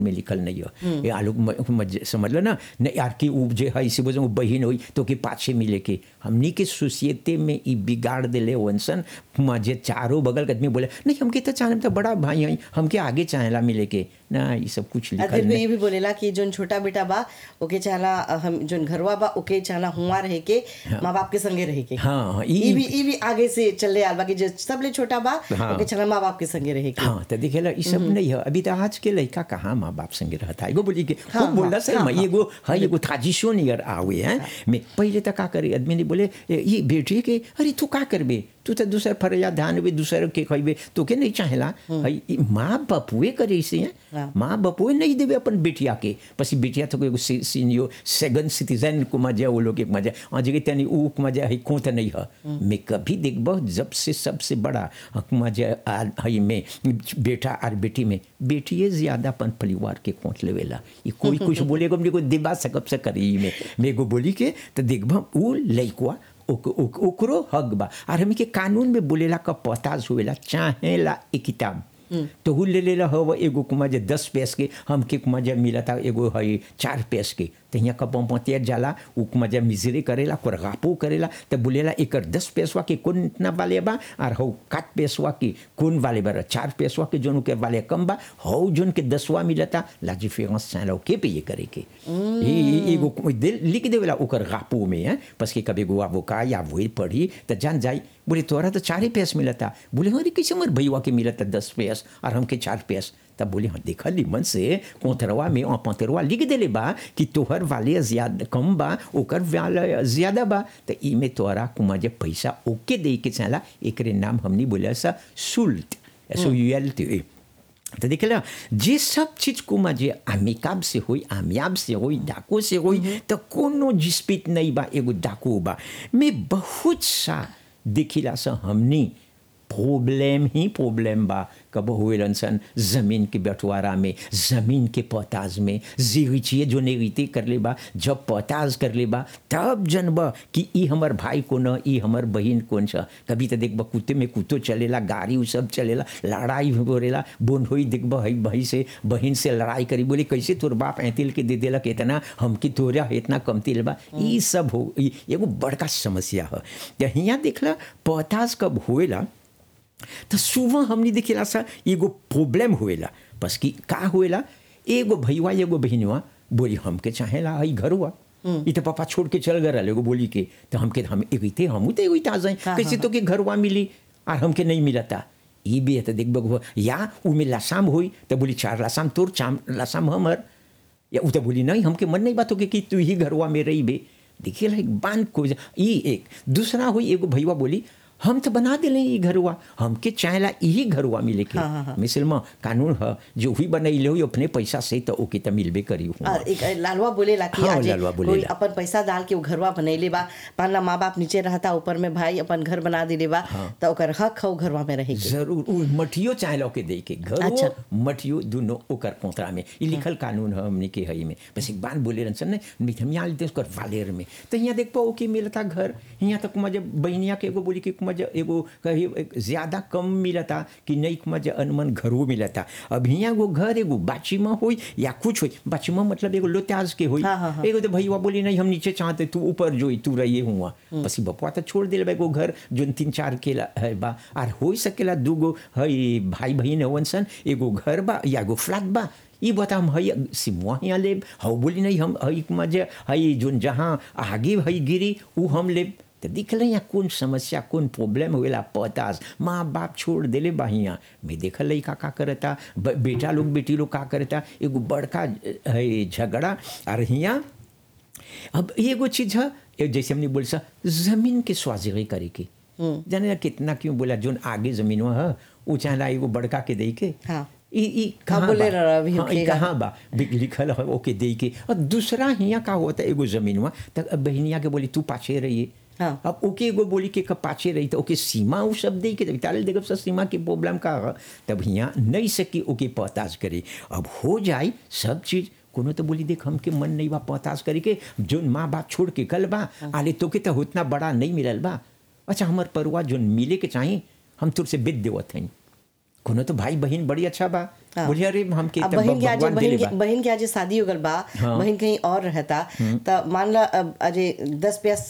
में लिखल नहीं है ये आलोक म- मज- समझ लो ना नहीं यार की उ जे है इसी वजह बहन हुई तो के पाछे मिले के हमनी के सोसाइटी में ई बिगाड़ देले वंसन मजे चारों बगल के आदमी बोले नहीं हमके तो चाहे तो बड़ा भाई है हमके आगे चाहेला मिले के ना ये सब कुछ लिखल अदिल में नहीं ये भी बोलेला कि जोन छोटा बेटा बा ओके चाहला अ, हम जोन घरवा बा ओके चाहला हुआ रहे के माँ बाप के संगे रहे के हाँ, हाँ, ई- ई भी ई भी आगे से चले आल बा कि जो सबले छोटा बा हाँ। ओके चाहला माँ बाप के संगे रहे के हाँ तो देखेला ये सब नहीं है अभी तो आज के लड़का कहाँ माँ बाप संगे रहता है एगो बोली के हाँ, खूब बोला हाँ, सर हाँ, मैं एगो हाँ एगो थाजिशो नियर आवे हैं मैं पहले तो का करे आदमी ने बोले "ए, ये बेटी के अरे तू का करबे तू तो दूसर फरिया ध्यान बे दूसर के खइबे तो के नहीं चाहेला हई ई माँ बापुए करे इसे हैं हाँ। माँ बापुए नहीं देवे अपन बेटिया के पसी बेटिया तो एगो सी- सीनियो सेकंड सिटीजन को मजा वो लोग के मजा आज के तनी ऊ के मजा है कौन तो नहीं है मैं कभी देखबो जब से सबसे बड़ा हक मजा आ- हई में बेटा और बेटी में बेटिए ज्यादा अपन परिवार के कोट लेवेला ये कोई कुछ बोलेगा हमने को दिबा सकब से करी में मैं को बोली के तो देखबो ऊ लइकवा ओक- ओक- ओकरो हक बा और हमी के कानून में बोलेला का पताज हुएला चाहेला एक किताब तो हु ले लेला हव एगो कुमा जे दस पैस के हमके कुमा जे मिला था एगो है चार पैस के तो यहाँ का पंपतिया जाला उ कुमा जे मिजरे करेला कोर गापो करेला तो बोलेला एकर दस पैसवा के कौन इतना वाले बा और हौ काट पैसवा के कौन वाले बा चार पैसवा के जोन के वाले कम बा हौ जोन के दसवा मिलता लाजी फेमस चाहे के पे ये करे के ई ई- एगो कु- दे- लिख देवेला ओकर गापो में है बस के कभी गो वो का या वही पढ़ी तो जान जाई बोले तोरा तो चारे पैस मिलता बोले अरे कैसे हमारे भैया के मिलता दस पैस और हमके चार पैस तब बोले हाँ देखा मन से कोतरवा में और पंतरवा लिख देले बा कि तोहर वाले ज्यादा कम बा ओकर वाले ज्यादा बा तो ई में तोरा कुमा जब पैसा ओके दे के चला एकरे नाम हमनी बोले सा शुल्क S O U L T तो देखला जे सब चीज को मजे अमिकाब से होई आमियाब से होई डाको से होई तो कोनो जिस्पित नहीं बा एगो डाको बा मैं बहुत सा देखिला सा हमनी प्रॉब्लम ही प्रॉब्लम बा कब हुए सन जमीन के बंटवारा में जमीन के पोताज में जीविचिए जो नेरीते कर ले बा जब पोताज कर ले बा तब जनबा कि ई हमर भाई को न ई हमर बहन कौन छ कभी तो देखबा कुत्ते में कुत्तो चलेला गाड़ी उ सब चलेला लड़ाई होरेला बोन होई देखबा हई भाई से बहन से लड़ाई करी बोले कैसे तोर बाप ऐतिल के दे देलक इतना हमकी तोरा इतना कमतिल बा ई सब हो ई एगो बड़का समस्या है तो हियाँ देखला पोताज कब होएला तो सुबह हमने देखेला सा एगो प्रॉब्लम हुएला बस कि का हुएला एगो भैया एगो बहनवा बोली हमके चाहेला हई घरवा ई तो पापा छोड़ के चल गए एगो बोली के तो हमके हम एगते हमू तो एगो आ जाए हाँ, कैसे तो के घरवा मिली और हमके नहीं मिलता ई भी है तो देख बगो या उ में लासाम हुई तो बोली चार लासाम तोर चाम लासाम हमर या उ तो बोली नहीं हमके मन नहीं बात हो कि तू ही घरवा में रही बे देखिए ला एक बांध को ई एक दूसरा हुई एगो भैया बोली हम तो बना दिले ई घरवा हमके चाहेला यही घरवा मिले के हाँ, हाँ, हाँ। मिसल में कानून है जो हुई बनैले हो अपने पैसा से तो ओके तो मिलबे करी हुआ और एक लालवा बोलेला कि हाँ, आज लालवा कोई बोलेला। अपन पैसा डाल के वो घरवा बनैले बा पाला माँ बाप नीचे रहता ऊपर में भाई अपन घर बना दिले बा तो ओकर हक हो घरवा में रहे के जरूर उ मठियो चाहेला के दे के घर अच्छा। मठियो दोनों ओकर कोतरा में ई लिखल कानून है हमने के हई में बस एक बात बोले रन सन नहीं हम यहाँ लेते उसकर वालेर में तो यहाँ देख पाओ कि मिलता घर यहाँ तक मजे बहनिया के एगो बोली कि मजे एगो कही एक ज्यादा कम मिलता कि नहीं मजे अनमन घरो मिलता अब यहाँ एगो घर एगो बाची में होई या कुछ होई बाची में मतलब एगो लोत्याज के होई हाँ, हाँ, हाँ। एगो तो भैया बोली नहीं हम नीचे चाहते तू ऊपर जोई तू रहिए हुआ बस ई बपुआ तो छोड़ दिल एगो घर जो तीन चार के ला- है बा और हो सकेला दूगो हई भाई बहन हवन सन एगो घर बा या एगो फ्लैट बा ई बता हम हई सिमुआ यहाँ लेब हऊ बोली नहीं हम हई मजे हई जोन जहाँ आगे हई गिरी ऊ हम लेब तो दिख रहे यहाँ कौन समस्या कौन प्रॉब्लम हुएला पतास माँ बाप छोड़ देले बा हियाँ मैं देखल रही का का करता ब- बेटा लोग बेटी लोग का करता एगो बड़का है झगड़ा और हियाँ अब एगो चीज है ये जैसे हमने बोल सा जमीन के स्वाजिगी करे के जाने ना कितना क्यों बोला जोन आगे जमीन है वो चाहला एगो बड़का के दे के हाँ। ई ई कहाँ बोले बा? रहा अभी हाँ, ई होखेगा। कहाँ बा बिक- लिखल है ओके दे के और दूसरा हियाँ का होता है एगो जमीन हुआ तब अब बहनिया के बोली तू पाछे रहिए हाँ। अब ओके एगो बोली के कब पाछे रही तो ओके सीमा उ सब दे के तब ताले देखब सब सीमा के प्रॉब्लम का है तब हियाँ नहीं सकी ओके पताज करे अब हो जाए सब चीज कोनो तो बोली देख हमके मन नहीं बा पताज करे के जोन माँ बाप छोड़ के कल बा आले तो के तो उतना बड़ा नहीं मिलल बा अच्छा हमर परवा जोन मिले के चाही हम तुरसे बेच देवत हई कोनो तो भाई बहन बड़ी अच्छा बा हाँ। बोलिए अरे हमके अब तब बहन के आज भगवान बहन देले के बा बहन के आज शादी हो गल बा हाँ। बहन कहीं और रहता त मान ला अब अजे दस प्यास